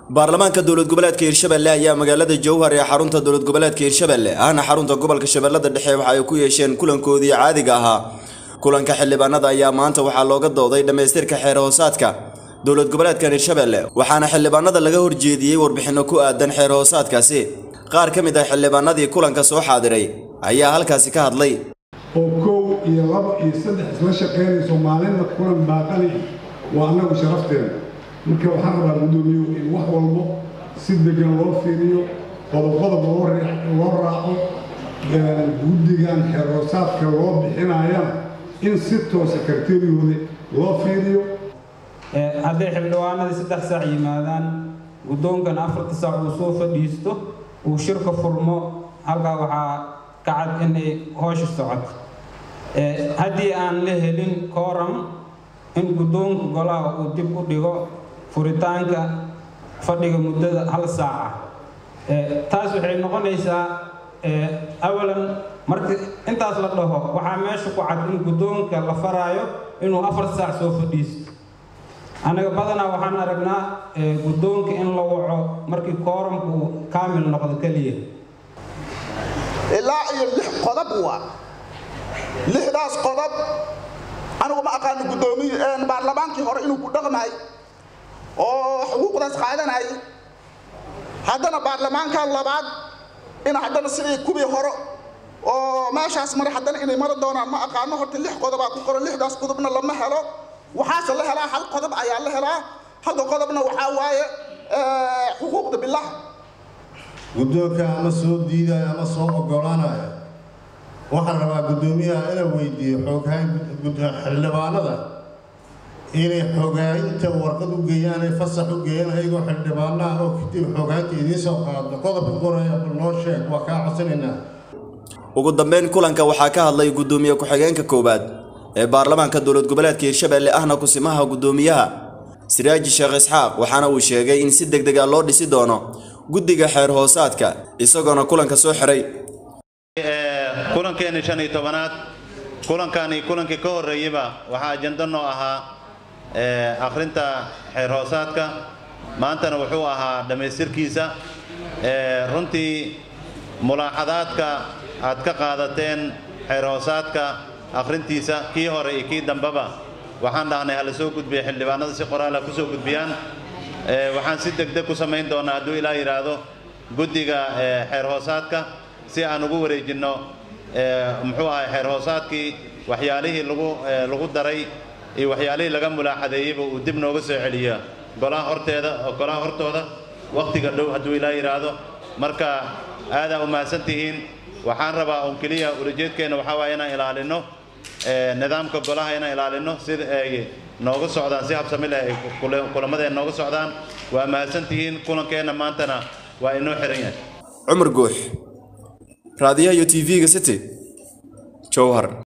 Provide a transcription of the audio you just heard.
baarlamaanka dowlad goboleedka hirshabelle ayaa magaalada jowhar ee xarunta dowlad goboleedka hirshabelle ahna xarunta gobolka shabeellada dhexe waxa ay ku yeesheen kulankoodii caadiga ahaa kulanka xildhibaanada ayaa maanta waxaa looga dooday dhammaystirka xeer hoosaadka dowlad goboleedkan hirshabelle waxaana xildhibaanada laga horjeediyey warbixinno ku aadan xeer hoosaadkaasi qaar ka mid ah xildhibaanadii kulanka soo xaadiray ayaa halkaasi ka hadlay oo kow iyo laba iyo saddex isla shaqaynayso maalinna kulan baaqani waa annagu sharafteena marka waxaan rabaa guddoomiyow in wax walbo si degan loo fiiriyo qodob-qodob loo raaco guddigan xeerhoosaadka loo bixinayana in si toosa karteriyooda loo fiiriyo hadday xildhibaanadii saddex saac yimaadaan guddoonkan afarta saac uu soo fadhiisto uu shirka furmo halkaa waxaa ka cad inay hoosha socoto haddii aan la helin kooram in guddoonka golaha uu dib u dhigo furitaanka fadhiga muddada hal saaca taas waxay noqonaysaa awalan marka intaas la dhaho waxaa meesha ku cad in guddoonka la faraayo inuu afar saac soo fadhiisto annaga badanaa waxaan aragnaa guddoonka in la waco markii kooramka uu kaamil noqdo keliya ilaa iyo lix qodob waa lixdaas qodob anigu ma aqaano guddoomiy baarlamaankii hore inuu ku dhaqmay oo xuquuqdaas qaadanay haddana baarlamaanka labaad in haddana sidii kuwii hore oo meeshaas mara haddana inay mari doonaan ma aqaano horta lix qodobaa ku qoran lixdaas qodobna lama helo waxaase la helaa hal qodob ayaa la helaa halka qodobna waxaa waaye xuquuqda bilah guddoonka ama soo diidaya ama soo oggolaanaya waxaan rabaa guddoomiyaha inuu weydiiyo xoogayn xildhibaanada inay xogaaynta warqad u geeyaan ay fasax u geeyaan ayagoo xildhibaanaha oo kadib xoogaynta idiin soo qaado qodobka qoraya noo sheeg waa kaa codsanaynaa ugu dambeyn kulanka waxaa ka hadlay guddoomiye ku-xigeenka koowaad ee baarlamaanka dowlad goboleedka hirshabelle ahna kusimaha guddoomiyaha siraaji sheekh isxaaq waxaana uu sheegay in si deg deg a loo dhisi doono guddiga xeer hoosaadka isagoona kulanka soo xiray kulankeeni shan iyo tobanaad kulankani kulankii ka horreeyeyba waxaa ajando noo ahaa akhrinta xeer hoosaadka maantana wuxuu ahaa dhammaystirkiisa runtii mulaaxadaadka aad ka qaadateen xeer hoosaadka akhrintiisa kii hore iyo kii dambeba waxaan dhahnay hala soo gudbiya xildhibaanada si qoraala ku soo gudbiyaan waxaan si degdeg ku samayn doonaa hadduu ilaa yidhaahdo guddiga xeer hoosaadka si aan ugu wareejinno muxuu ahay xeer hoosaadkii waxyaalihii lagu lagu daray iyo waxyaalihii laga mulaaxadeeyeyba uu dib nooga soo celiya golaha horteeda golaha hortooda wakhtiga dhow hadduu ilaa yidhaahdo marka aadaa u mahadsan tihiin waxaan rabaa un keliya ulajeedkeenna waxaa waaya inaan ilaalinno nidaamka golaha inaan ilaalinno sida ay nooga socdaan si habsami leh ay kulamadeen nooga socdaan waa mahadsan tihiin kulankeenna maantana waa inoo xiran yahay cumar guux raadiyaha iyo t v-ga city jowhar